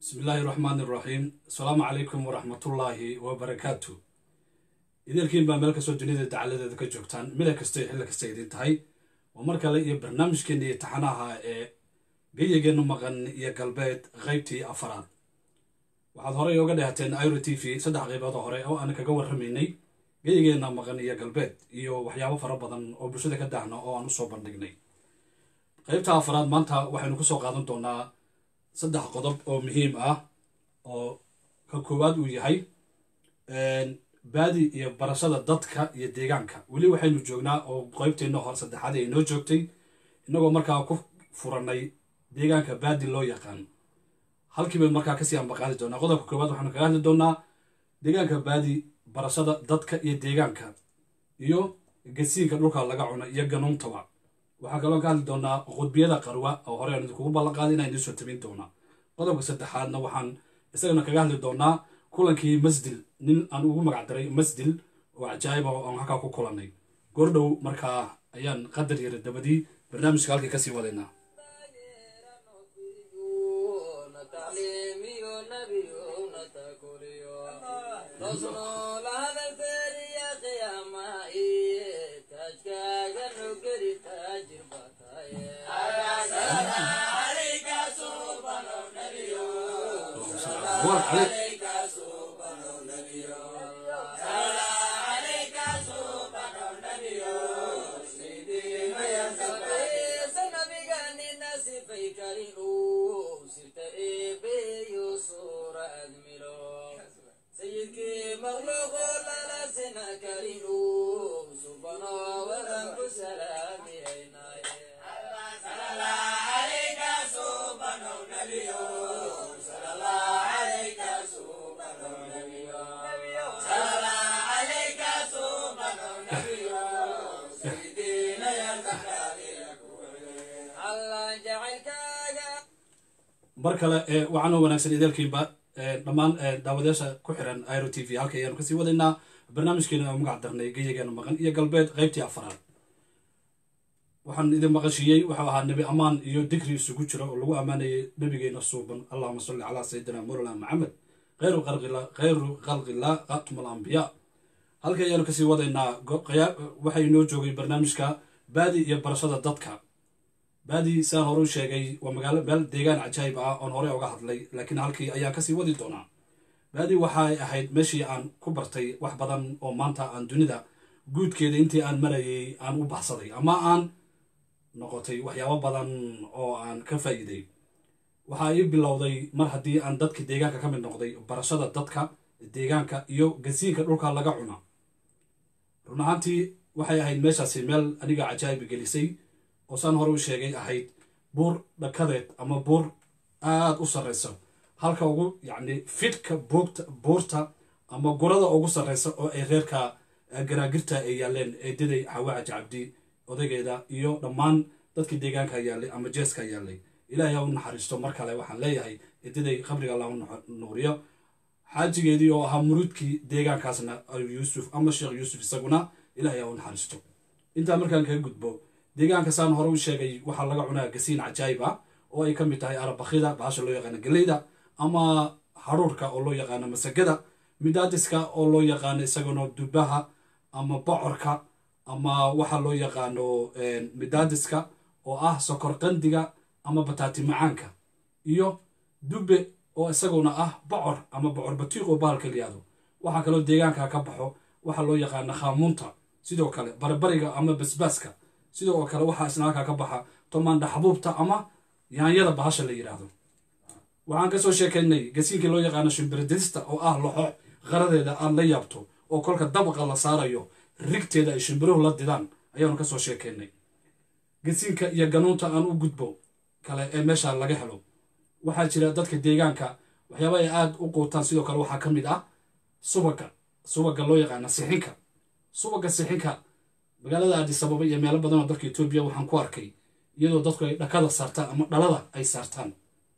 bismi illaahi raxmaan iraxiim asalaamu calaykum waraxmatullaahi wabarakaatu idielkiin baa meel kastoo duniyada dacaladeeda ka joogtaan mida kasta xilli kasta idin tahay waa mar kale iyo barnaamijkeena iyo taxanaha ee geyigeenu maqan iyo galbeed qaybtii afaraad waxaad horey oga dhehateen iro t v saddex qayboodoo hore oo aan kaga warramaynay geyigeena maqan iyo galbeed iyo waxyaabo fara badan oo bulshada ka dahna oo aan usoo bandhignay qaybta afaraad maanta waxaynu kusoo qaadan doonaa saddex qodob oo muhiim ah oo ka koowaad uu yahay baadi iyo barashada dadka iyo deegaanka weli waxaynu joognaa oo qeybteenna hor saddexaad ay noo joogtay innagoo markaa ku furanay deegaanka baadi loo yaqaan halkii baynu markaa kasii ambaqaadi doonaa qodobka koowaad waxaanu kaga hadli doonaa deegaanka baadi barashada dadka iyo deegaanka iyo gasiinka dhulka laga cuno iyo ganuuntaba waxaa kaloo ka hadli doonaa qudbiyada qarwa oo hore aan idinkugu ballanqaaday inaan idiin soo tabin doonaa qodobka saddexaadna waxaan isagana kaga hadli doonaa kulankii masdil nin aan ugu magac daray masdil oo cajaa'iba aan halkaa ku kulannay goordhow markaa ayaan qadar yara dabadii barnaamijka halkii kasii wadaynaa mar kale waxaanoo wanaagsan ideelkiinba dhammaan daawadayaasha ku xiran iro t v halka ayaanu kasii wadaynaa barnaamijkeena oo magac darnay geyigeena maqan iyo galbeed qaybtii afaraad waxaan idin maqashiiyey waxau ahaa nebi ammaan iyo digri isugu jira oo lagu ammaanayay nebigeena suuban allahuma salli calaa sayidina mawlana maxamed khayru khalqillah khatum alambiyaa halka ayaanu kasii wadaynaa waxay inoo joogay barnaamijka baadi iyo barashada dadka baadi siaan hore u sheegay waa magaalo meel deegaan cajaayib ah oon horey oga hadlay laakiin halkii ayaan kasii wadi doonaa baadi waxay ahayd meeshii aan ku bartay wax badan oo maanta aan dunida guudkeeda intii aan marayay aan u baxsaday ama aan noqotay waxyaabo badan oo aan ka faa'iiday waxaa ii bilowday mar haddii aan dadka deegaanka ka mid noqday barashada dadka deegaanka iyo gasiinka dhulka laga cuna run ahaantii waxay ahayd meeshaasi meel aniga cajaayib gelisay oo saan hore u sheegay ahayd buur dhakadeed ama buur aada u sarreysa halka ugu yacni fidhka buugta buurta ama gurada ugu sarreysa oo ay reerka garaagirta ay yaaleen eedaday xawaaca jacabdi odaygeeda iyo dhammaan dadkii deegaanka yaallay ama jeeska yaallay ilaahay ha u naxariisto mar kale waxaan leeyahay eedaday qabriga allah u nuuriyo xaajigeedii oo ahaa muruudkii deegaankaasna yuusuf ama sheekh yuusuf isaguna ilaahay ha u naxariisto intaa markaan kaga gudbo deegaanka saan hore u sheegay waxaa laga cunaa gasiin cajaayib ah oo ay ka mid tahay arabakida bahasha loo yaqaano geleyda ama haruurka oo loo yaqaano masagada midaadiska oo loo yaqaano isaguna dubaha ama bocorka ama waxa loo yaqaano midaadiska oo ah sokor qandiga ama bataati macaanka iyo dube oo isaguna ah bocor ama bocor batiiq oo bahalka liyaado waxaa kaloo deegaanka ka baxo waxaa loo yaqaano khaamuunta sidoo kale baribariga ama basbaaska sidoo kale waxaa isna halkaa ka baxa tomaandha xabuubta ama yaanyada bahasha la yidhaahdo waxaan kasoo sheekaynay gasiinkii loo yaqaano shimbiridista oo ah loxo qaradeeda aad la yaabto oo kolka dabaqa la saarayo rigteeda ay shimbiruhu la didaan ayaanu kasoo sheekaynay gasiinka iyo ganuunta aan u gudbo kale ee meesha laga helo waxaa jira dadka deegaanka waxyaaba ay aada u quutaan sidoo kale waxaa ka mid ah subaga subaga loo yaqaana sixinka subaga sixinka magaalada aadisababa iyo meelo badan oo dalka etoobiya waxaan ku arkay iyadoo dadku ay dhakada saartaan ama dhalada ay saartaan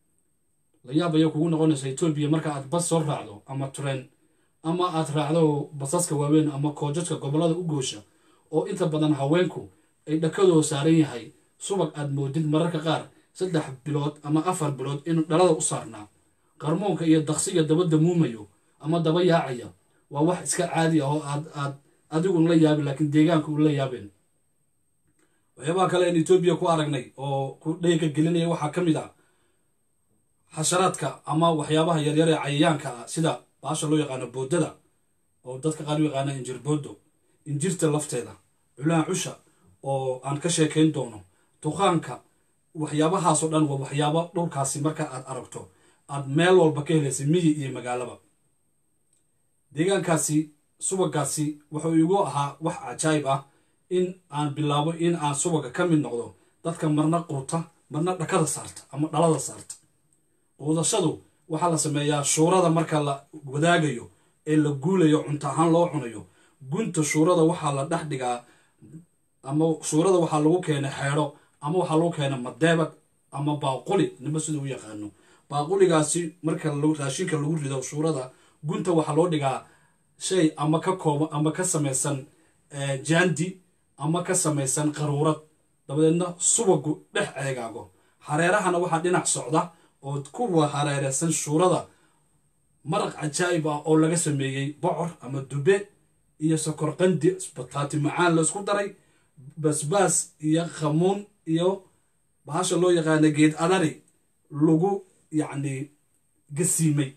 la yaab ayay kugu noqonaysa etoobiya marka aad bas soo raacdo ama tren ama aad raacdo basaska waaweyn ama koojadka gobollada u goosha oo inta badan haweenku ay dhakadoo saaran yahay subag aad moodid mararka qaar saddex bilood ama afar bilood inuu dhalada u saarnaa qarmoonka iyo daqsiga dabadda muumayo ama daba yaacaya waa wax iska caadi ah oo aad aad adigun la yaabin laakiin deegaanka un la yaabeen waxyaabaha kale aan etoobiya ku aragnay oo ku dhayga gelinaya waxaa ka mid ah xasharaadka ama waxyaabaha yaryar ee cayayaanka ah sida baasha loo yaqaano boodada oo dadka qaar u yaqaana injir boodo injirta lafteeda culaha cusha oo aan ka sheekayn doono duqaanka waxyaabahaasoo dhan waa waxyaabo dhulkaasi marka aad aragto aad meel walba ka helaysa miyi iyo magaalaba deegaankaasi subagaasi wuxuu igu ahaa wax cajaayib ah in aan bilaabo in aan subaga ka mid noqdo dadka marna quuta marna dhakada saarta ama dhalada saarta quudashadu waxaa la sameeyaa shuurada marka la wadaagayo ee la guulayo cunto ahaan loo cunayo gunta shuurada waxaa la dhex dhigaa ama shuurada waxaa lagu keenay xeedho ama waxaa lagu keenay madeebad ama baaquli nima sida u yaqaano baaquligaasi marka raashinka lagu rido shuurada gunta waxaa loo dhigaa shay ama ka kooban ama ka samaysan jaandi ama ka samaysan qaruurad dabadeedna subagu dhex eegaago hareerahana waxaa dhinac socda oo kuwa hareereysan shuurada maraq cajaa'ib ah oo laga sameeyey bocor ama dube iyo sokor qandi bataati macaan la isku daray basbaas iyo khamuun iyo bahasha loo yaqaana geed adari lagu yacni gasiimay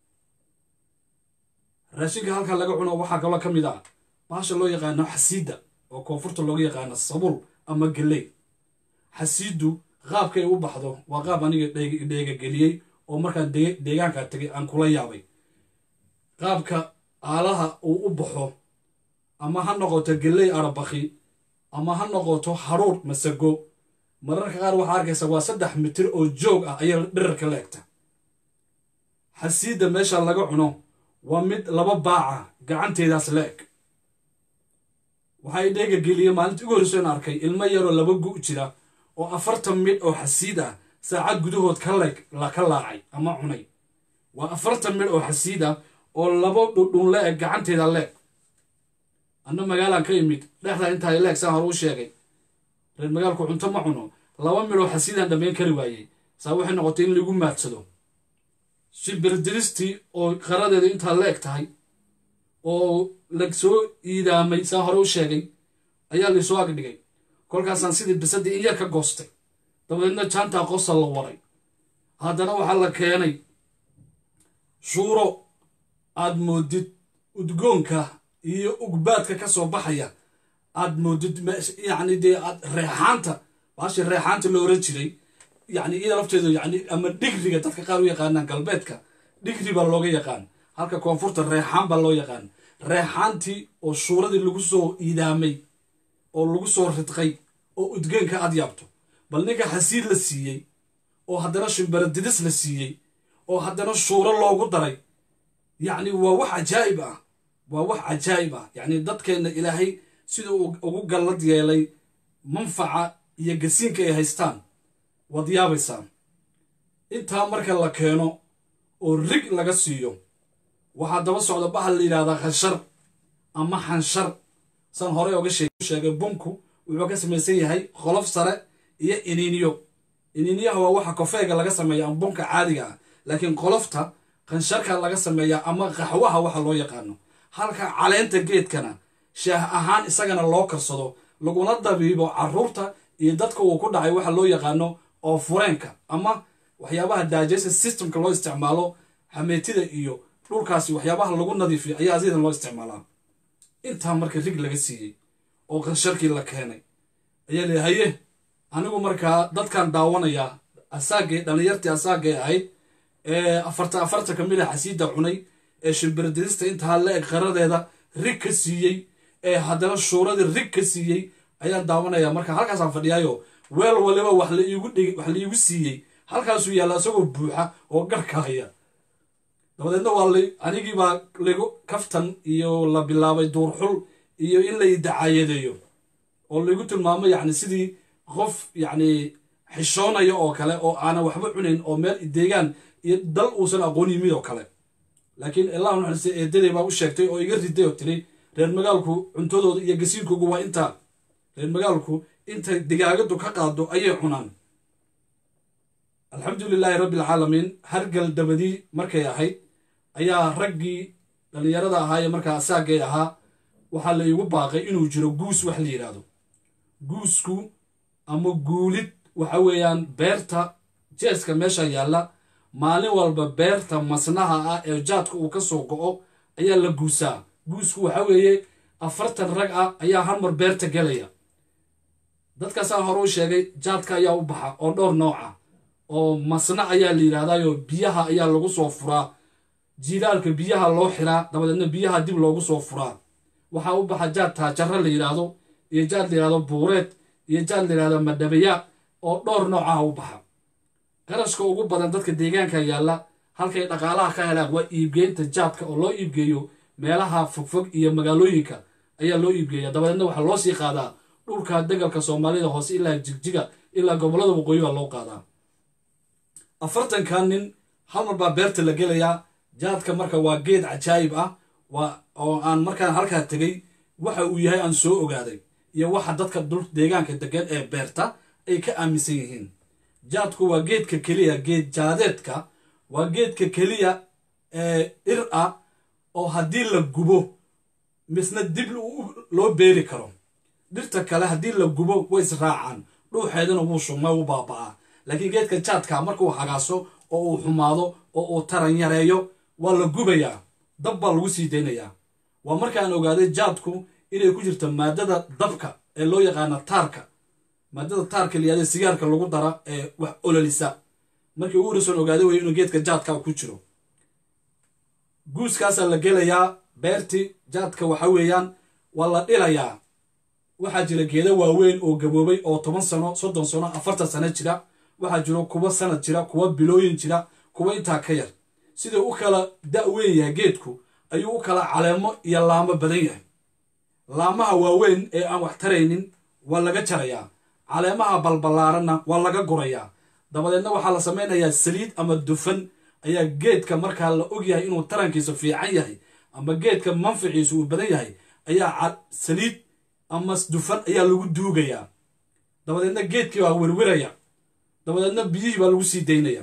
raashinka halkaa laga cuno waxaa kaloo ka mid ah bahasha loo yaqaano xasiida oo koonfurta looga yaqaano sabul ama geley xasiidu qaabkay u baxdo waa qaab aniga dheegageliyey oo markaan deegaankaa tegay aan kula yaabay qaabka aalaha uu u baxo ama ha noqoto geley arabaki ama ha noqoto haruur masago mararka qaar waxaa arkaysa waa saddex mitir oo joog ah ayaa dhirarka la egta xasiidda meesha laga cuno waa mid laba baaca gacanteedaas la eg waxay dheega geliyeen maalintii ugu horreyso in arkay ilmo yaroo laba gu jira oo afartan midh oo xasiid ah saacad gudahood ka leeg ka laacay ama cunay waa afartan midh oo xasiid ah oo laba dhudhun la eg gacanteeda leeg anna magaalaan ka imid dhexdaa intaa leeg saan hore u sheegay reer magaalku cunto ma cuno laba midh oo xasiidaan dhammayn kari waayey saa waxay noqotay in lagu maadsado shibirdiristii oo qaradeeda intaa leeg tahay oo la soo iidaamay saa hore u sheegay ayaa laysoo agdhigay kolkaasaan sidii bisadii in yar ka goostay dabadeedna jaantaa qosa la waray haddana waxaa la keenay shuuro aad moodid udgoonka iyo ugbaadka ka soo baxaya aad moodid yacni dee aad reexaanta baashi reexaanta la oran jiray yacni iyada lafteedu yacni ama dhigriga dadka qaar u yaqaanaan galbeedka dhigri baa looga yaqaan halka koonfurta reexaan baa loo yaqaan reexaantii oo shuuradii lagu soo iidaamay oo lagu soo ridqay oo udgeenka aad yaabto bal ninka xasiid la siiyey oo haddana shimbaradidis la siiyey oo haddana shuuro loogu daray yacni waa wax cajaa'ib ah waa wax cajaa'ib ah yacni dadkeenna ilaahay siduu ugu gallad yeelay manfaca iyo gasiinka ay haystaan waad yaabaysaa intaa marka la keeno oo rig laga siiyo waxaa daba socda bahal la yidhahdaa khashar ama xanshar saan horey oga sheegay bunku wuxuu ka samaysan yahay qolof sare iyo iniiniyo iniiniyaha waa waxa kofeega laga sameeya ama bunka caadiga ah laakiin qolofta qansharka laga sameeyaa ama qaxwaha waxa loo yaqaano halka caleenta geedkana shaah ahaan isagana loo karsado laguna dabiibo caruurta iyo dadka uu ku dhacay waxa loo yaqaano oo fureenka ama waxyaabaha digestive systemka loo isticmaalo xameetida iyo dhulkaasi waxyaabaha lagu nadiifiyo ayaa asidan loo isticmaalaa intaa marka rig laga siiyey oo qansharkii la keenay ayaa la haye anigu markaa dadkan daawanayaa asaagay dhallinyartii asaagay ahayd ee afarta afarta ka mid a xasiida cunay ee shimbiradidista intaa la eg qaradeeda rig ka siiyey ee haddana shuuradii rig ka siiyey ayaan daawanayaa marka halkaasaan fadhiyaayo weel waliba wax la iigu dhig wax la iigu siiyey halkaasuu yaalla isagoo buuxa oo garhka haya dabadeedna waa la anigii baa lagu kaftan iyo la bilaabay duurxul iyo in la idacaayadeeyo oo laigu tilmaamo yacni sidii qof yacni xishoonaya oo kale oo aanan waxba cunayn oo meel deegaan iyo dal uusan aqoon yimid oo kale laakiin illahu naxariistay eedaday baa u sheegtay oo iga riday oo tiri reer magaalku cuntadooda iyo gasiinkoogu waa intaa reer magaalku inta digaagadu ka qaado ayay cunaan alxamdu lilaahi rabbi alcaalamiin hargal dabadii markay ahayd ayaa raggii dhallinyarada ahaa ee markaa asaagay ahaa waxaa la iigu baaqay inuu jiro guus wax la yidhaahdo guusku ama guulid waxa weeyaan beerta jeeska meesha yaalla maalin walba beerta masnaha ah ee jaadka uu ka soo go'o ayaa la guusaa guusku waxa weeye afartan rag ah ayaa hal mar beerta gelaya dadkaasaa hore u sheegay jaadka ayaa u baxa oo dhowr nooc ah oo masna ayaa la yidhahdaayo biyaha ayaa lagu soo furaa jiilaalka biyaha loo xiraa dabadeedna biyaha dib loogu soo furaa waxaa u baxa jaad taajaro la yidhaahdo iyo jaad la yidhahdo buureed iyo jaad la yidhahdo madhabaya oo dhowr noocaha u baxa qarashka ugu badan dadka deegaanka yaalla halkay dhaqaalaha ka helaan waa iibgeynta jaadka oo loo iibgeeyo meelaha fogfog iyo magaalooyinka ayaa loo iibgeeya dabadeedna waxaa loo sii qaadaa dhulka degalka soomaalida hoose ilaa jigjiga ilaa gobollada waqooyi baa loo qaadaa afartankan nin hal mar baa beerta la gelayaa jaadka marka waa geed cajaayib ah waa oo aan markaan halkaa tegey waxa uu yahay aan soo ogaaday iyo waxa dadka dul deegaanka degan ee beerta ay ka aaminsan yihiin jaadku waa geedka keliya geed jaadeedka waa geedka keliya ee dhir ah oo haddii la gubo misna dib loo beeri karo dhirta kale haddii la gubo way israacaan dhuuxeedana wuu shugma u baaba'aa laakiin geedka jaadka markuu hagaaso oo uu xumaado oo uu taran yareeyo waa la gubayaa dab baa lagu sii daynayaa waa markaan ogaaday jaadku inay ku jirto maadada dabka ee loo yaqaana taarka maadada taarka layihahda sigaarka lagu dara ee wax ololisa markii ugu horeysoon ogaaday wey inuu geedka jaadka ku jiro guuskaasaa la gelayaa beerti jaadka waxa weeyaan waa la dhilayaa waxaa jira geeda waaweyn oo gaboobay oo toban sano soddon sano afartan sano jira waxaa jiro kuwa sanad jira kuwa bilooyin jira kuwa intaa ka yar siduu u kala da-weyn yahay geedku ayuu u kala caleemo iyo laamo badan yahay laamaha waaweyn ee aan wax taraynin waa laga jarayaa caleemaha balballaaranna waa laga gurayaa dabadeedna waxaa la samaynayaa saliid ama dufan ayaa geedka markaa la og yahay inuu tarankiisu fiican yahay ama geedka manficiisu uu badan yahay ayaa saliid ama dufan ayaa lagu duugayaa dabadeedna geedkii waa werweraya dabadeedna biyihii baa lagu sii daynaya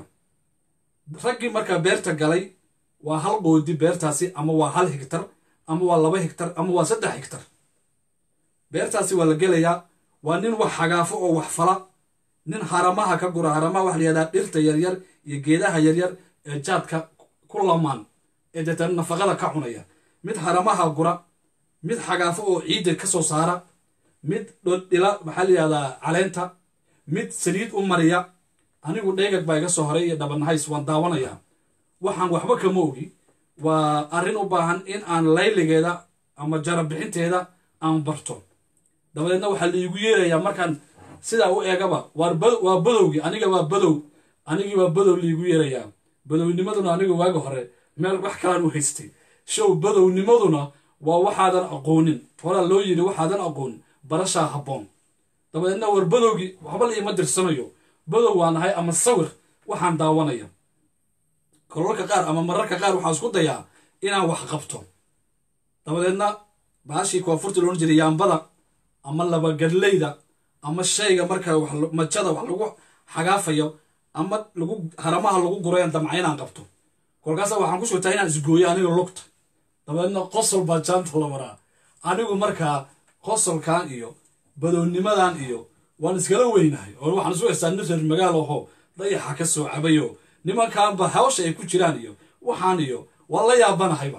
raggii markaa beerta galay waa hal qoodi beertaasi ama waa hal higtar ama waa laba higtar ama waa saddex higtar beertaasi waa la gelayaa waa nin wax xagaafo oo wax fala nin haramaha ka gura haramaha waxa layihahdaa dhirta yaryar iyo geedaha yaryar ee jaadka ku lamaan ee deetana nafaqada ka cunaya mid haramaha gura mid xagaafo oo ciidda ka soo saara mid dhodhila maxaa layihahdaa caleenta mid saliid u mariya anigu dheegag baa iga soo horay iyo dhabanahays waan daawanayaa waxaan waxba kama ogi waa arrin u baahan in aan layligeeda ama jarabixinteeda aan barto dabadeedna waxaa laiigu yeerayaa markaan sidaa u eegaba waa badowgii aniga waa badow anigii waa badow laiigu yeerayaa badownimaduna aniga waaga hore meel wax kalaan u haystay show badownimaduna waa waxaadan aqoonin horaa loo yidhi waxaadan aqoonin barashaa habboon dabadeedna war badowgii waxba la iima dirsanayo badow waa nahay ama sawir waxaan daawanaya kololka qaar ama mararka qaar waxaan isku dayaa inaan wax qabto dabadeedna baashii koonfurta loodhan jiray yaambada ama labagadleyda ama shayga marka majada wax lagu xagaafayo ama lagu haramaha lagu gurayan damca inaan qabto kolkaasa waxaan ku shugtaa inaan isgooyo aniga lugta dabadeedna qosol baa jaanta la maraa anigu markaa qosolkan iyo badownimadan iyo waan iskala weynahay oo waxaan isu haystaa nin reer magaal aho dayaxa ka soo cabayo nimankaanba hawsha ay ku jiraan iyo waxaan iyo waa la yaabanahayba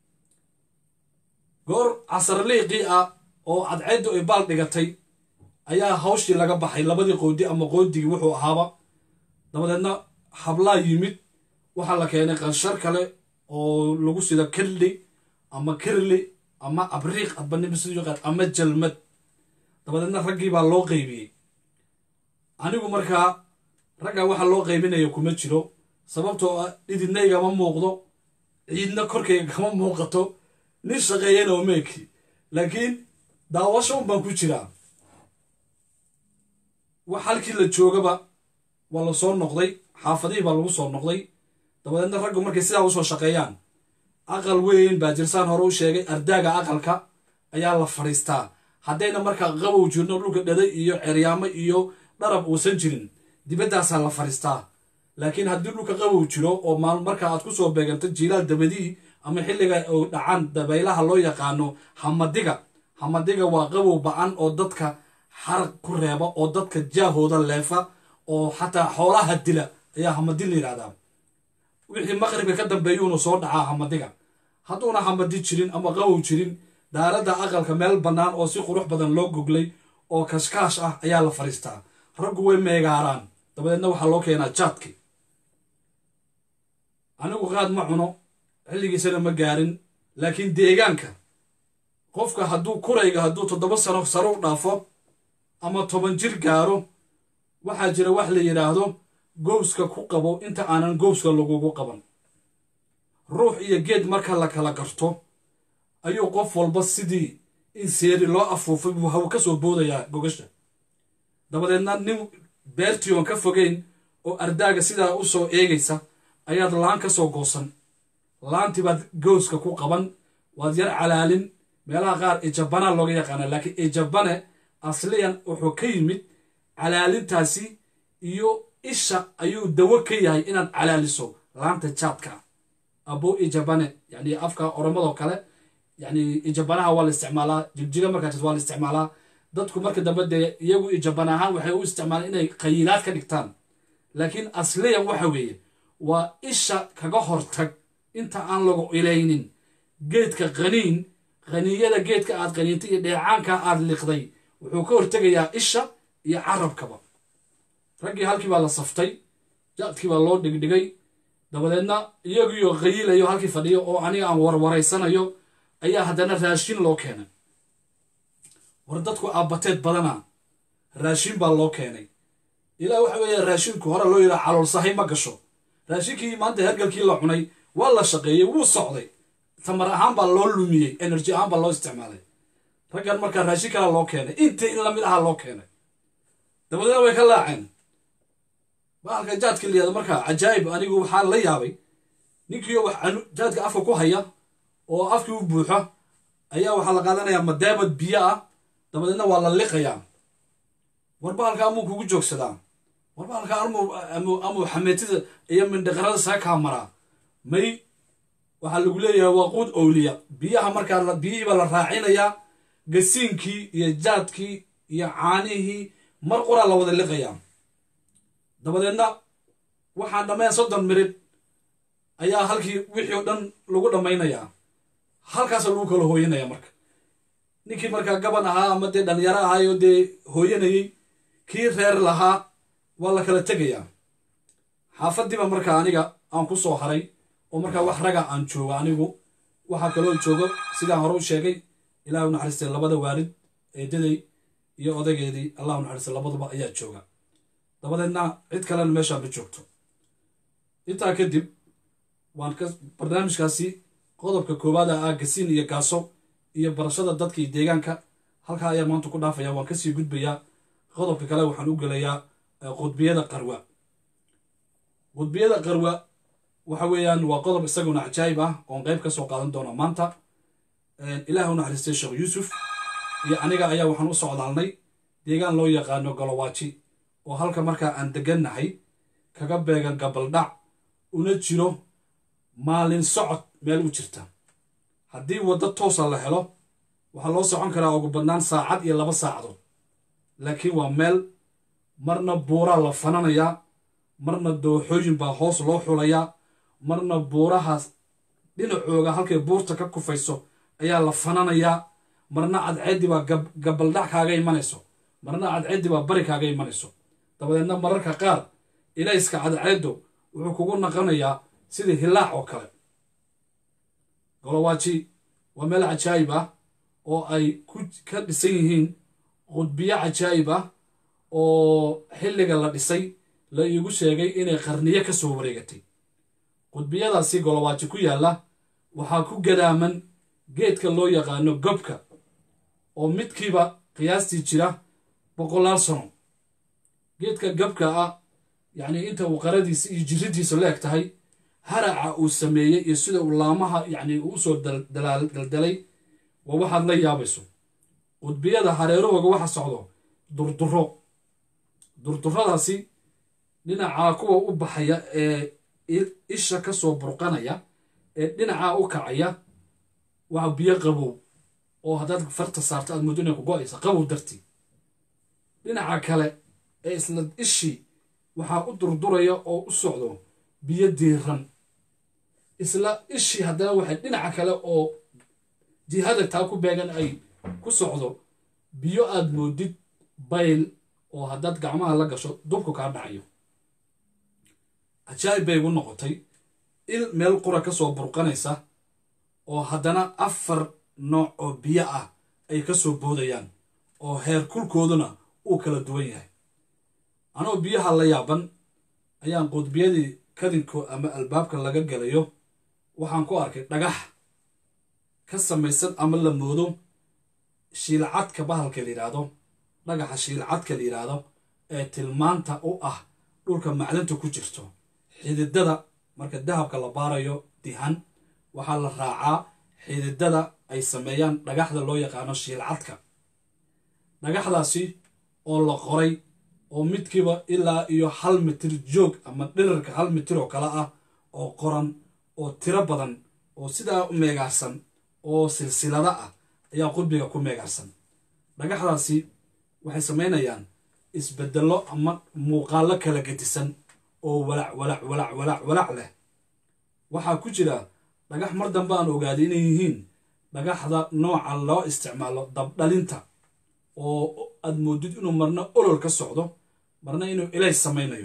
goor casarliiqii ah oo cadceeddu ay baal dhigatay ayaa hawshii laga baxay labadii qoodi ama qoodigii wuxuu ahaaba dabadeedna hablaa yimid waxaa la keenay qanshar kale oo lagu sida kirli ama kirli ama abriiq adbanimisiqaad ama jalmad dabadeedna raggii baa loo qaybiyey anigu markaa ragga waxa loo qaybinaya kuma jiro sababtoo ah dhididna igama muuqdo ciidna korkayga kama muuqato nin shaqeeyana oo meeki laakiin daawasho un baan ku jiraa wax halkii la joogaba waa la soo noqday xaafadihii baa lagu soo noqday dabadeedna raggu markay sidaa usoo shaqeeyaan aqal weyn baa jirsaan hore u sheegay ardaaga aqalka ayaa la fadhiistaa haddayna markaa qabow jirno dhulka dhaday iyo ceryaamo iyo dharab uusan jirin dibaddaasaa la fadhiistaa laakiin haddii dhulka qabow jiro oo maal marka aad ku soo beeganto jiilaal dabadii ama xilliga oo dhacaan dabaylaha loo yaqaano hamadiga hamadiga waa qabow ba-an oo dadka xarag ku reeba oo dadka jaahooda leefa oo xataa xoolaha dila ayaa hamadi la yidhahdaa wixii maqribka ka dambeeyuuna soo dhacaa hamadiga hadduuna hamadi jirin ama qabow jirin daaradda aqalka meel bannaan oo si qurux badan loo goglay oo kashkaash ah ayaa la fadhiistaa raggu way meegaaraan dabadeedna waxaa loo keenaa jaadki anigu qaad ma cuno xilligiisana ma gaarin laakiin deegaanka qofka hadduu kurayga hadduu toddoba sano sare u dhaafo ama toban jir gaaro waxaa jira wax la yidhaahdo gowska ku qabo inta aanan gowska lagugu qaban ruux iyo geed marka la kala garto ayuu qof walba sidii in seeri loo afuufay buu haw ka soo boodayaa gogasha dabadeedna nin beertii oon ka fogeyn oo ardaaga sidaa u soo eegaysa ayaad laan ka soo goosan laantii baad gowska ku qaban waad yar calaalin meelaha qaar ijabana looga yaqaana laakiin ijabane asliyan wuxuu ka yimid calaalintaasi iyo isha ayuu dawo ka yahay inaad calaaliso laanta jaadka abo ijabane yani afka oromadoo kale yani ijabanaha waa la isticmaalaa jigjiga markaas waa la isticmaalaa dadku marka dambe dee iyagu ijaban ahaan waxay u isticmaalaan inay qayilaad ka dhigtaan laakiin asliyan waxa weeye waa isha kaga hortag inta aan lagu ilaynin geedka qaniin qaniiyada geedka aad qaniintay iyo dheecaanka aad liqday wuxuu ka hortegayaa isha iyo carabkaba raggii halkii baa la saftay jaadkii baa loo dhigdhigay dabadeedna iyagiioo qayilayo halkii fadhiyo oo aniga aan warwaraysanayo ayaa haddana raashin loo keenay war dadku aabbateed badana raashin baa loo keenay ilaa waxa weeye raashinku hore loo yidhaha caloolsahay ma gasho raashinkii maanta hergalkii la cunay waa la shaqeeyey wuu socday tamar ahaan baa loo lumiyey energy ahaan baa loo isticmaalay raggan markaa raashin kala loo keenay intii in lamid aha loo keenay dabadeedna way ka laaceen bahalka jaadka layihahdo markaa cajaa'ib anigu waxaa la yaabay ninkiio wax jaadka afka ku haya oo afkii u buuxo ayaa waxaa la qaadanayaa madaabad biyo ah dabadeedna waa la liqayaa war bahalka amuu kugu joogsadaa war bahalka amuu xameetida iyo mindhaqarada saga kaa maraa may waxaa lagu leeyahay waa quud owliya biyaha markaa biyihiibaa la raacinayaa gasiinkii iyo jaadkii iyo caanihii mar qoraa la wada liqayaa dabadeedna waxaan dhammayn soddon mirid ayaa halkii wixii o dhan lagu dhammaynayaa halkaasa lagu kala hooyanaya marka ninkii markaa gaban ahaa ama dee dhalinyaro ahaayoo dee hooyanayey kii reer lahaa waa la kala tegayaa xaafadiiba markaa aniga aan ku soo haray oo markaa wax raga aan joogo anigu waxaa kaloo joogo sidaan hore u sheegay ilaah u naxariistay labada waalid eedaday iyo odageedii allah u naxariistay labaduba ayaa jooga dabadeedna cid kalena meeshaan ma joogto intaa kadib waan ka barnaamijkaasi qodobka koowaada ah gasiin iyo gaaso iyo barashada dadka iyo deegaanka halkaa ayaa maanta ku dhaafaya waan kasii gudbayaa qodobka kale waxaan u gelayaa qudbiyada qarwa qudbiyada qarwa waxa weeyaan waa qodob isaguna cajaayib ah oon qeyb ka soo qaadan doona maanta ilaah u naxariistay sheekh yuusuf iyo aniga ayaa waxaan u socdaalnay deegaan loo yaqaano golowaaji oo halka markaa aan degannahay kaga beegan gabaldhac una jiro maalin socod meel u jirta haddii waddo toosa la helo waxaa loo socon karaa ugu badnaan saacad iyo laba saacadood laakiin waa meel marna buuraa la fananayaa marna dooxooyin baa hoos loo xulayaa marna buurahaas dhinacooga halkay buurta ka kufayso ayaa la fananayaa marna cadceeddii baa gabaldhac kaaga imanayso marna cadceeddii baa bari kaaga imanayso dabadeedna mararka qaar ilayska cadceeddu wuxuu kugu naqanayaa sidii hilaac oo kale golowaaji waa meel cajaayib ah oo ay ka dhisan yihiin qudbiyo cajaayib ah oo xilliga la dhisay la iigu sheegay inay qarniyo ka soo wareegatay qudbiyadaasi golowaaji ku yaalla waxaa ku gadaaman geedka loo yaqaano gobka oo midkiiba qiyaastii jira boqolaal sano geedka gobka ah yacnii inta uu qaradiisa iyo jiridiisa la eg tahay haraca uu sameeyey iyo sida uu laamaha yacni uu usoo daldalay waa waxaad la yaabayso qudbiyada hareerahooga waxa socdo durduro durduradaasi dhinacaa kuwa u baxaya ee isha ka soo burqanaya ee dhinacaa u kacaya waa biyo qabow oo haddaad farta saarto aad muddo inay ku go-aysa qabow dartii dhinaca kale ee isla ishii waxaa u durduraya oo u socdo biyo diiran isla ishii haddana waxay dhinaca kale oo jihada taa ku beegan ay ku socdo biyo aad moodid bayl oo haddaad gacmaha la gasho dubku kaa dhacayo cajaa'ib bay igu noqotay il meel qura ka soo burqanaysa oo haddana afar nooc oo biyo ah ay ka soo boodayaan oo heer kulkooduna uu kala duwan yahay anoo biyaha la yaaban ayaan qudbiyadii kadinko ama albaabka laga gelayo waxaan ku arkay dhagax ka samaysan ama la moodo shiilcadka bahalka la yidhaahdo dhagaxa shiilcadka la yidhaahdo ee tilmaanta u ah dhulka macdanta ku jirto xididada marka dahabka la baarayo dihan waxaa la raacaa xididada ay sameeyaan dhagaxda loo yaqaano shiilcadka dhagaxdaasi oo la qoray oo midkiiba ilaa iyo hal mitir joog ama dhirarka hal mitir oo kale ah oo qoran oo tiro badan oo sidaa u meegaarsan oo silsilada ah ayaa qudbiga ku meegaarsan dhagaxdaasi waxay samaynayaan isbedello ama muuqaallo kala gedisan oo walac walac walac walac walac leh waxaa ku jira dhagax mar dambe aan ogaaday inay yihiin dhagaxda nooca loo isticmaalo dabdhalinta oo aad moodid inuu marna olol ka socdo marna inuu ilays samaynayo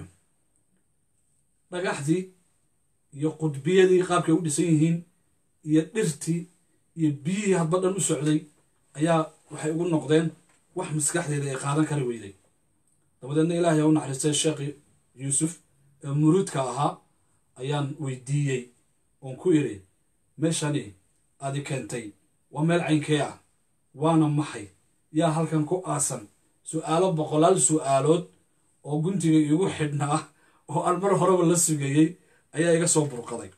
dhagaxdii iyo qudbiyadii qaabkay u dhisan yihiin iyo dhirtii iyo biyihii hadba dhan u socday ayaa waxay ugu noqdeen wax maskaxdeeda ay qaadan kari weyday dabadeedna ilaahay aa u naxariistay sheekhi yuusuf ee muruudka ahaa ayaan weydiiyey oon ku idhi meeshani adi keentay waa meel caynkee ah waana maxay yaa halkan ku aasan su'aalo boqolaal su'aalood oo guntiga iigu xidhnaa oo aan mar horeba la sugayey ayaa iga soo burqaday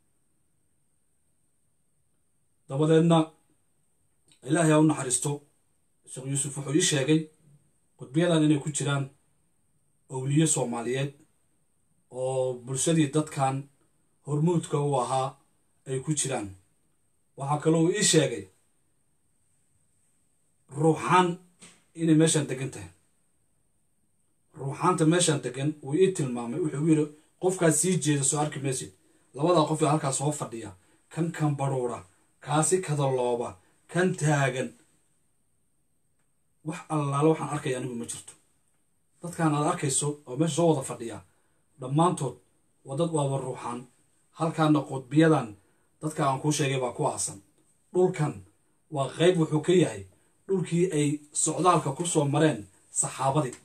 dabadeedna ilaahay aa u naxariisto sheekh yuusuf wuxuu ii sheegay qudbiyadan inay ku jiraan owliye soomaaliyeed oo bulshadii dadkan hormuudka u ahaa ay ku jiraan waxaa kaloo uu ii sheegay ruuxaan inay meeshaan degan tahay ruuxaanta meeshaan degan wuu ii tilmaamay wuxuu yidhi qofkaas sii jeeda soo arki maysid labadaa qof ee halkaas soo fadhiya kan kan baruura kaasi kadalooba kan taagan wax allaale waxaan arkaya anigu ma jirto dadkaan aad arkayso oo meesha soo wada fadhiya dhammaantood waa dad waaba ruuxaan halkaana qudbiyadan dadka aan kuu sheegay baa ku aasan dhulkan waa qayb wuxuu ka yahay dhulkii ay socdaalka ku soo mareen saxaabadii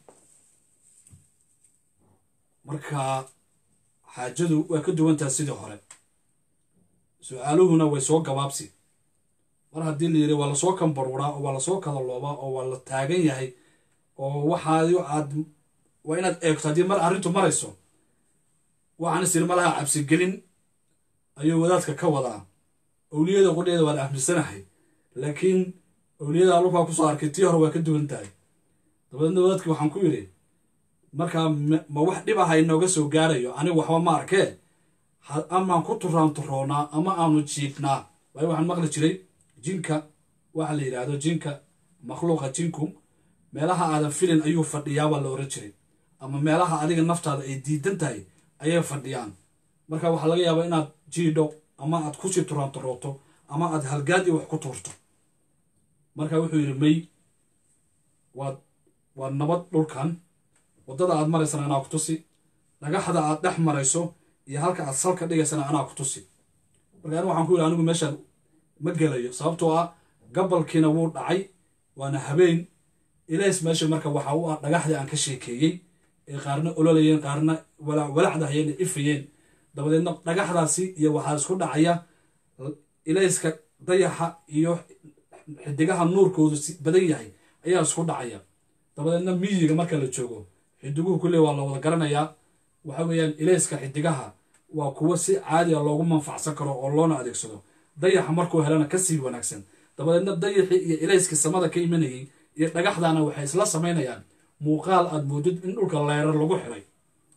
marka xaajadu waa ka duwantaha sidii hore su-aaluhuna way soo gabaabsi mar haddii la yidhi waa lasoo kambaruuraa oo waa lasoo kadaloobaa oo waa la taagan yahay oo waxaadi aad waa inaad eegto haddii mar arrintu marayso waxaan is yidhi malaha cabsigelin ayuu wadaadka ka wadaa owliyada qudheeda waan aaminsanahay laakiin owliyada allukaa kusoo arkay tii hore waa ka duwan tahay dabadeedna wadaadkii waxaan ku yidhi markaa ma wax dhib aha inooga soo gaarayo anigu waxba ma arkee amaan ku turaan turoonaa ama aanu jiifnaa waayo waxaan maqli jiray jinka waxa la yidhaahdo jinka makhluuqa jinku meelaha aadan filin ayuu fadhiyaa waa la oran jiray ama meelaha adiga naftaada ay diidan tahay ayay fadhiyaan marka waxaa laga yaabaa inaad jiidho ama aad kusii turaan turooto ama aad halgaad iyo wax ku tuurto marka wuxuu yidhi may waad waa nabad dhulkan waddada aad maraysana anaa ku tusi dhagaxda aad dhex marayso iyo halka aad salka dhigaysana anaa ku tusi marka anigu waxaan ku yidhi anigu meeshaan ma gelayo sababtoo ah gabalkiina wuu dhacay waana habeen ilays meesha marka waxa u ah dhagaxdii aan ka sheekeeyey ee qaarna ololayeen qaarna walacdahayeen ee ifayeen dabadeedna dhagaxdaasi iyo waxaa isku dhacaya ilayska dayaxa iyo xidigaha nuurkoodu badan yahay ayaa isku dhacaya dabadeedna miyiga marka la joogo xidiguhu kulle waa la wada garanayaa waxa weeyaan ilayska xidigaha waa kuwo si caadi a loogu manfacsan karo oo loona adeegsado dayaxa markuu helana kasii wanaagsan dabadeedna dayaxii iyo ilayskii samada ka imanayay iyo dhagaxdaana waxay isla samaynayaan muuqaal aad moodid in dhulka leerar lagu xiray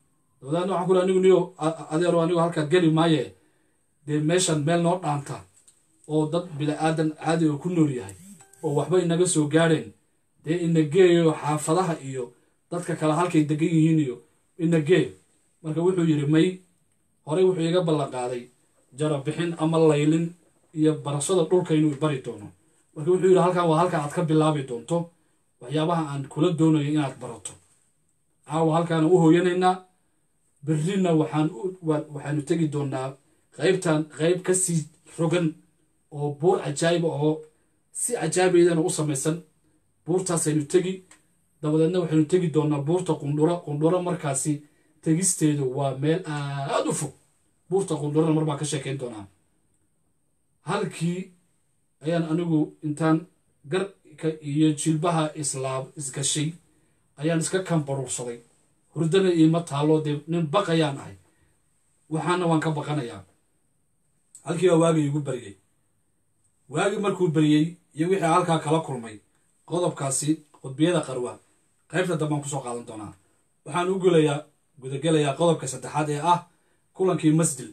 dabadeedna waxaan ku ri anigu niyo adeero anigu halkaa geli maaye dee meeshan meel noo dhaanta oo dad bila-aadan caadi oo ku nool yahay oo waxba inaga soo gaadheen dee ina geeyo xaafadaha iyo dadka kale halkay degan yihiin iyo ina gee marka wuxuu yidhi may horey wuxuu iga ballan qaaday jarabixin ama laylin iyo barashada dhulka inuu bari doono marka wuxuu yidhi halkan waa halka aad ka bilaabi doonto waxyaabaha aan kula doonayo inaad barato caawa halkaana u hooyanaynaa berrina waxaan waxaanu tegi doonaa qaybtan qayb ka sii rogan oo buur cajaayiba oo si cajaabaydana u samaysan buurtaasaynu tegi dabadeedna waxaynu tegi doonaa buurta qundhuro qundhuro markaasi tegisteedu waa meel aada u fog buurta qundhurana mar baan ka sheekayn doonaa halkii ayaan anigu intaan garka iyo jilbaha islaab isgashay ayaan iska kambaruursaday hurdana iima taalo dee nin baqayaan ahay waxaana waan ka baqanayaa halkii baa waagii igu baryey waagii markuu baryey iyo wixii halkaa kala kulmay qodobkaasi qudbiyada qarwa qaybta dambaan kusoo qaadan doonaa waxaan u gulayaa gudagelayaa qodobka saddexaad ee ah kulankii masdil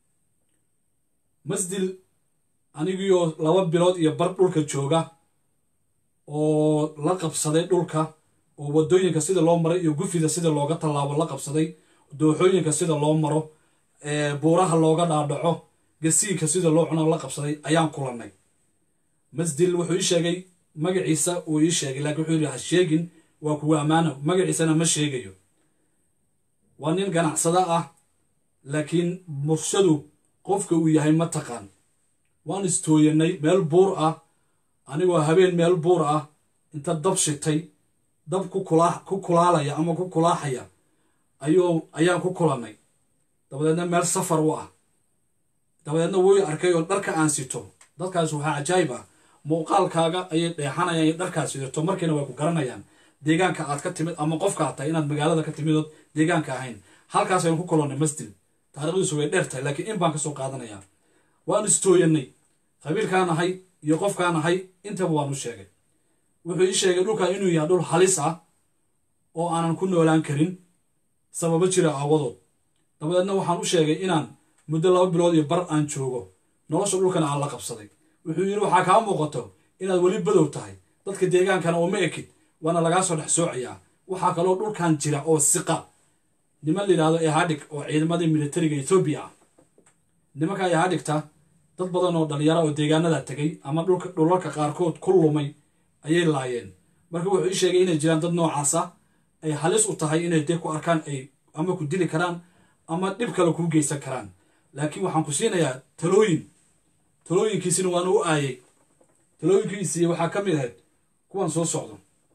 masdil anigiioo laba bilood iyo bar dhulka jooga oo la qabsaday dhulka oo waddooyinka sida loo maray iyo gufida sida looga tallaabo la qabsaday dooxooyinka sida loo maro buuraha looga dhaadhaco gasiinka sida loo cuno la qabsaday ayaan kulannay masdil wuxuu ii sheegay magaciisa uu ii sheegay laakiin wuxuu yidhi ha sheegin waa kuwa ammaano magaciisana ma sheegayo waa nin ganacsada ah laakiin murshadu qofka uu yahay ma taqaan waan istooyanay meel buur ah anigoo habeen meel buur ah inta dab shitay dab ku kulaalaya ama ku kulaaxaya ayuu ayaan ku kulannay dabadeedna meel safar u ah dabadeedna wuu arkay oo dharka aan sito dadkaas waxaa cajaayib ah muuqaalkaaga ayay dheexanayaan in dharkaad sidato markiina way ku garanayaan deegaanka aad ka timid ama qofka aad tahay inaad magaalada ka timidood deegaanka ahayn halkaas aynu ku kulannay masdil taarikhdiisu way dheer tahay laakiin in baan ka soo qaadanayaa waan istooyanay qabiilkaan ahay iyo qofkaan ahay intaba waan u sheegay wuxuu ii sheegay dhulkan inuu yahay dhul halis ah oo aanan ku noolaan karin sababo jira aawadood dabadeedna waxaan u sheegay inaan muddo laba bilood iyo bar aan joogo nolosha dhulkana aan la qabsaday wuxuu yidhi waxaa kaa muuqato inaad weli badow tahay dadka deegaankana oo ma ekid waana lagaa soo dhex soocayaa waxaa kaloo dhulkan jira oo siqa niman layidhahdo ehadhig oo ciidamadii militariga etoobiya ah nimanka ehadhigta dad badan oo dhalinyara oo deegaanada tegay ama dhulalka qaarkood ku lumay ayay laayeen marka wuxuu ii sheegay inay jiraan dad noocaasa ay halis u tahay inay dee ku arkaan ay ama ku dili karaan ama dhib kale kuu geysan karaan laakiin waxaan ku siinayaa talooyin talooyinkiisina waana u aayay talooyinkiisii waxaa ka mid ahayd kuwan soo socdo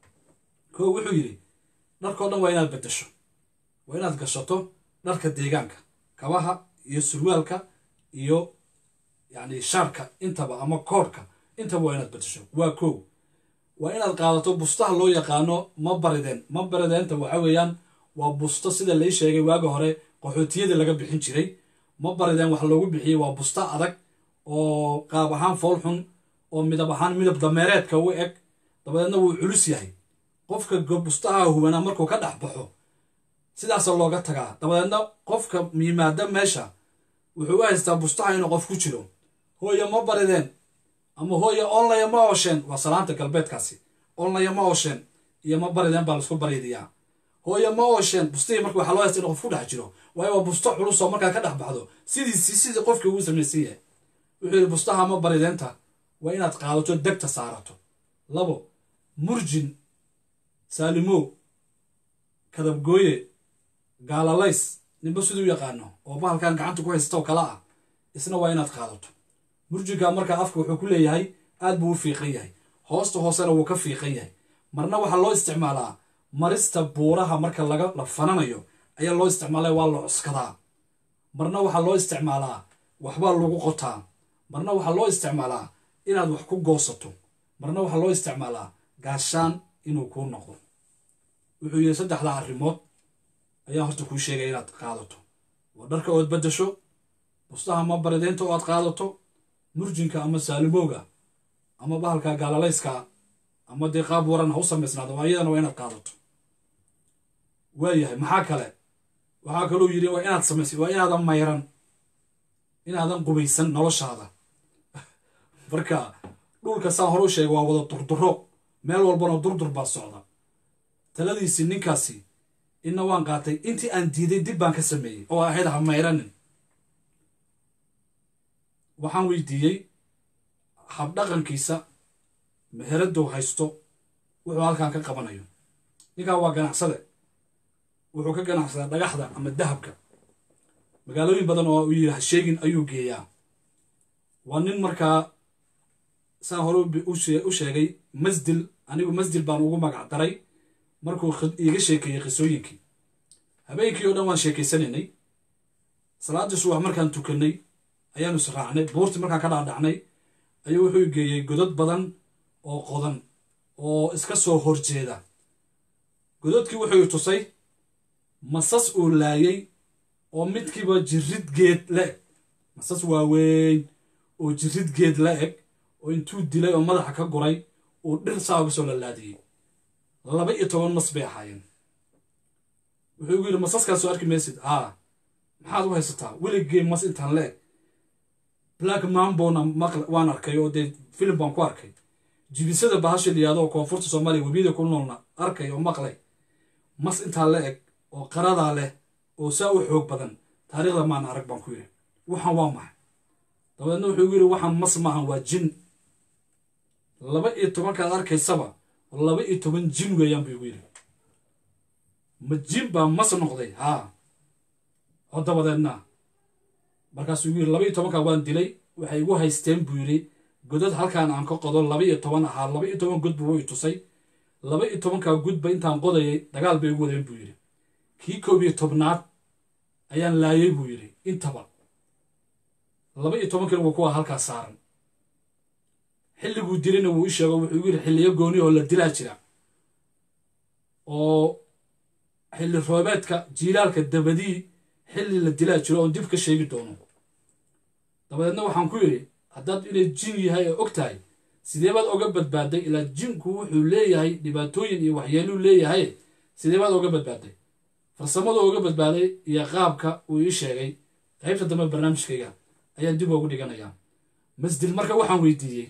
koo wuxuu yidhi dharkao dhan waa inaad beddesho waa inaad gashato dharka deegaanka kabaha iyo surwaalka iyo yacni shaarka intaba ama koodhka intaba waa inaad beddesho waa kow waa inaad qaadato bustaha loo yaqaano ma barideen ma barideenta waxa weeyaan waa busto sida lai sheegay waaga hore qaxootiyadii laga bixin jiray ma barideen wax loogu bixiyey waa busta adag oo qaab ahaan fool xun oo midab ahaan midab dameereedka u eg dabadeedna wuu culus yahay qofka bustaha hubanaa markuu ka dhex baxo sidaasa looga tagaa dabadeedna qofka yimaada meesha wuxuu u haystaa bustaha inuu qof ku jiro hooya ma barideen ama hooya onlaya ma oosheen waa salaanta galbeedkaasi onlaya ma oosheen iyo ma barideen baa laisku bariidiyaa hooya ma oosheen bustihii marka waxaa loo haysta in qof ku dhex jiro waayo waa busto culus oo markaad ka dhex baxdo sidiisi sidii qofkii ugu samaysan yahay wuxuu yidhi bustaha ma barideenta waa inaad qaadato degta saarato labo murjin saalimow kadabgooye gaalalays ninba siduu yaqaano oo bahalkan gacanta ku haystaoo kale ah isna waa inaad qaadato murjinka markaa afka wuxuu ku leeyahay aad buu u fiiqan yahay hoosta hoosena wuu ka fiiqan yahay marna waxaa loo isticmaalaa marista buuraha marka laga la fananayo ayaa loo isticmaalaa waa la cuskadaa marna waxaa loo isticmaalaa waxbaa lagu qotaa marna waxaa loo isticmaalaa inaad wax ku goosato marna waxaa loo isticmaalaa gaashaan inuu kuu noqdo wuxuu yidhi saddexdaa arrimood ayaa horta kuu sheegaya inaad qaadato waa dharka ood beddasho bustaha ma barideynta oo aad qaadato murjinka ama saalimowga ama bahalka gaalalayska ama dee qaab waran ha u samaysnaado waa iyadana waa inaad qaadato waayahay maxaa kale waxaa kaluu yidhi waa inaad samaysay waa inaadan mayran inaadan qubaysan noloshaada marka dhulka saan hore u sheegay waa wada durduro meel walbana durdur baa socda taladiisii ninkaasi inna waan qaatay intii aan diiday dib baan ka sameeyey oo ahayd ha mayranin waxaan weydiiyey habdhaqankiisa meheradou haysto wuxuu halkan ka qabanayo ninkan waa ganacsade wuxuu ka ganacsadaa dhagaxda ama dahabka magaalooyin badan oo uu yidhi ha sheegin ayuu geeyaa waa nin markaa saa hore u sheegay masdil anigu masdil baan ugu magac daray markuu iiga sheekeeyey qisooyinkii habeenkii oo dhan waan sheekaysanaynay salaaddii subax markaan tukannay ayaanu israacnay buurtii markaan ka dhaadhacnay ayuu wuxuu geeyey godad badan oo qodan oo iska soo horjeeda godadkii wuxuu tusay masas uu laayay oo midkiiba jirid geed la eg masas waaweyn oo jirid geed la eg oo intuu dilay oo madaxa ka guray uu dhir saa uga soo lalaadiyey laba iyo toban mas bay ahaayeen wuxuu igu yidhi masaskaasoo arki maysid haa maxaad u haysataa weligee mas intaan la eg black mambona maql waan arkay oo dee filim baan ku arkay jibisada bahasha liyaado oo koonfurta soomaaliya webiyada ku noolna arkay oo maqlay mas intaa la eg oo qaradaa leh oo saa u xoog badan taariikhda maan arag baan ku yidhi waxaan waa maxay dabadeedna wuxuu igu yidhi waxaan mas maahan waa jin laba iyo tobankaad arkaysaba laba iyo toban jin weeyaan buu igu yidhi ma jin baa mas noqday haa oo dabadeedna markaasuu igu yidhi laba iyo tobankaa waan dilay waxay igu haysteen buu yidhi godad halkaan aan ka qodo laba iyo toban ahaa laba iyo toban god buu i tusay laba iyo tobankaa gudba intaan qodayay dagaal bay igu wadeen buu yidhi kii koob iyo tobnaad ayaan laayay buu yidhi intaba laba iyo tobankiina waa kuwa halkaa saaran xilliguu dilina wuu i sheego wuxuu igu yidhi xilliyo gooni oo la dilaa jira oo xilli roobeedka jiilaalka dabadii xilli la dilaa jiro oon dib ka sheegi doono dabadeedna waxaan ku yidhi haddaad inay jin yahay oo og tahay sidee baad oga badbaaday ilaa jinku wuxuu leeyahay dhibaatooyin iyo waxyeeluu leeyahay sidee baad oga badbaaday farsamadu oga badbaaday iyo qaabka uu ii sheegay qaybta dambe barnaamijkayga ayaan dib ugu dhiganayaa masdil marka waxaan weydiiyey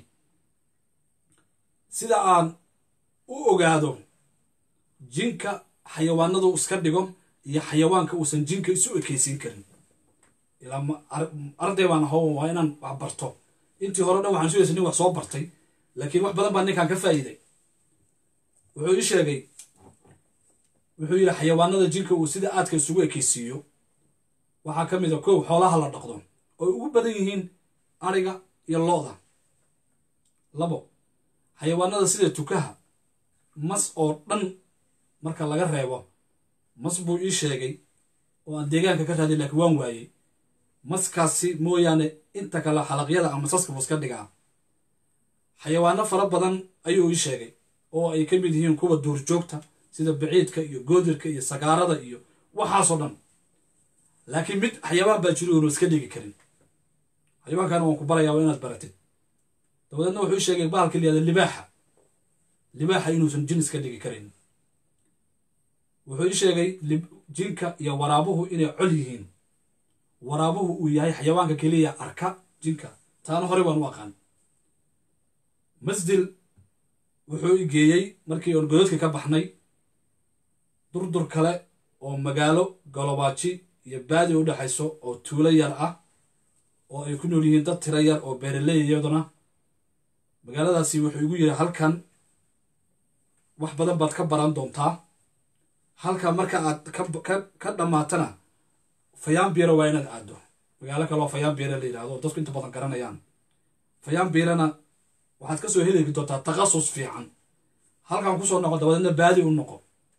sida aan u ogaado jinka xayawaanadu iska dhigo iyo xayawaanka uusan jinka isu ekeysiin karin ilaa arday baan aho waa inaan wax barto intii hore dhan waxaan sugaysa nin wax soo bartay laakiin wax badan baa ninkan ka faa'iiday wuxuu ii sheegay wuxuu yidhi xayawaanada jinka uu sida aadka isugu ekeysiiyo waxaa ka mid a kow xoolaha la dhaqdo oo ugu badan yihiin ariga iyo lo-da labo xayawaanada sida tukaha mas oo dhan marka laga reebo mas buu ii sheegay oo aan deegaanka ka raadiy laakiin waan waayey maskaasi mooyaane inta kale xalaqyada ama masaska buu iska dhigaa xayawaano fara badan ayuu ii sheegay oo ay ka mid yihiin kuwa duurjoogta sida biciidka iyo goodirka iyo sagaarada iyo waxaasoo dhan laakiin mid xayawaan baa jiri oonu iska dhigi karin xayawaankaana waan ku barayaa waa inaad baratid dabadeedna wuxuu ii sheegay bahalka liyada libaaxa libaaxa inuusan jin iska dhigi karin wuxuu ii sheegay jinka iyo waraabuhu inay col yihiin waraabuhu uu yahay xayawaanka keliya arka jinka taana horey baan u aqaan masdil wuxuu i geeyey markii oon godadka ka baxnay durdur kale oo magaalo galobaaji iyo baadi u dhexayso oo tuulo yar ah oo ay ku nool yihiin dad tiro yar oo beeraley iyaduna magaaladaasi wuxuu igu yidhi halkan wax badan baad ka baran doontaa halka marka aad ka dhammaatana fayaanbiira waa inaad aaddo magaalo kaleoo fayaanbiira la yidhahdo dadku inta badan garanayaan fayaanbiirana waxaad ka soo heli doontaa takhasus fiican halkan kusoo noqo dabadeedna baadi u noqo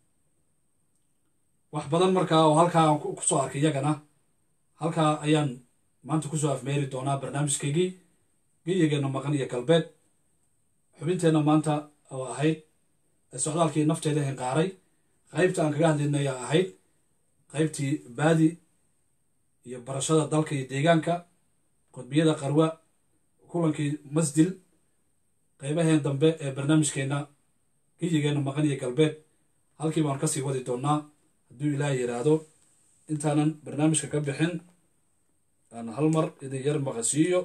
wax badan markaa oo halkaa aan kusoo arkay iyagana halkaa ayaan maanta kusoo afmeeri doonaa barnaamijkaygii geyigeena maqan iyo galbeed xubinteenna maanta oo ahayd socdaalkii nafteeda hinqaaray qaybta aan kaga hadlaynay ayaa ahayd qaybtii baadi iyo barashada dalka iyo deegaanka qodbiyada qarwa kulankii masdil qaybaheen dambe ee barnaamijkeenna geyigeenna maqan iyo galbeed halkii baan kasii wadi doonnaa hadduu ilaah yidhaahdo intaanan barnaamijka ka bixin aan hal mar idin yar maqasiiyo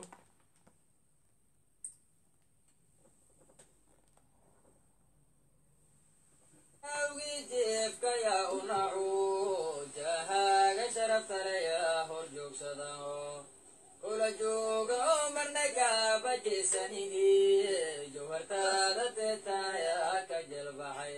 kula jooga oo marna kaaba jeesanihi jawhartaada teetaya ka jelbaxay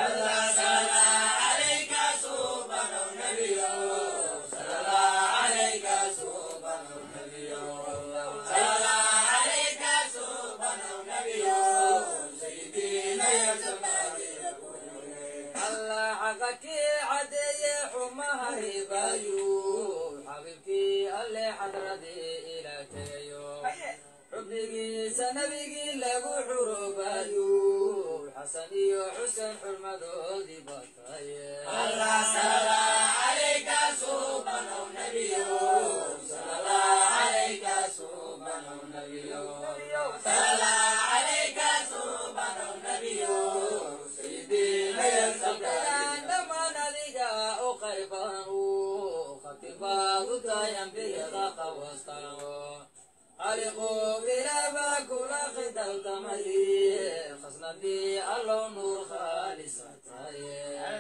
allah xaqakii cadeeye xumaha ribayu xabiibkii alle xadradii ila tegayo xubnigiisa nabigii lagu xurubayu xasan iyo xuseen xurmadoodii bataye dhammaan adiga u qayban khatibaad u tahay ambiyada qawastaano khaliqu ilaaba kula khidaltamay khasnadii allow nuur khaalisa taye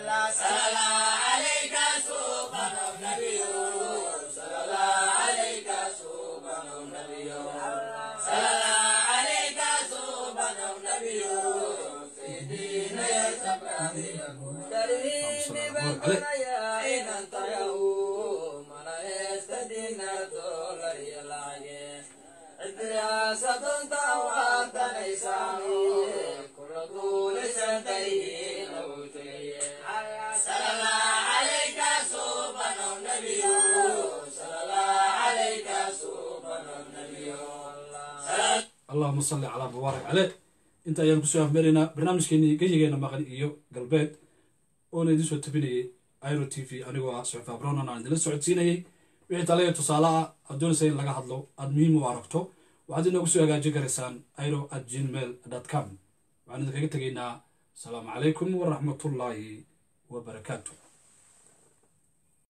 allahuma salli calaa mubaarak caleh inta ayaan kusoo afmaraynaa barnaamijkeenii geyigeena maqan iyo galbeed oona idiin soo tabinayay iro t v anigoo ah suxufa bronan aan idinla socodsiinayay wixii tale tusaale ah aad doonaysa in laga hadlo aada muhiim u aragto waxaad inoogu soo hagaajin karaysaan iro at gmail dot com waxaan idinkaga tegaynaa asalaamu calaykum waraxmatullaahi wabarakaatu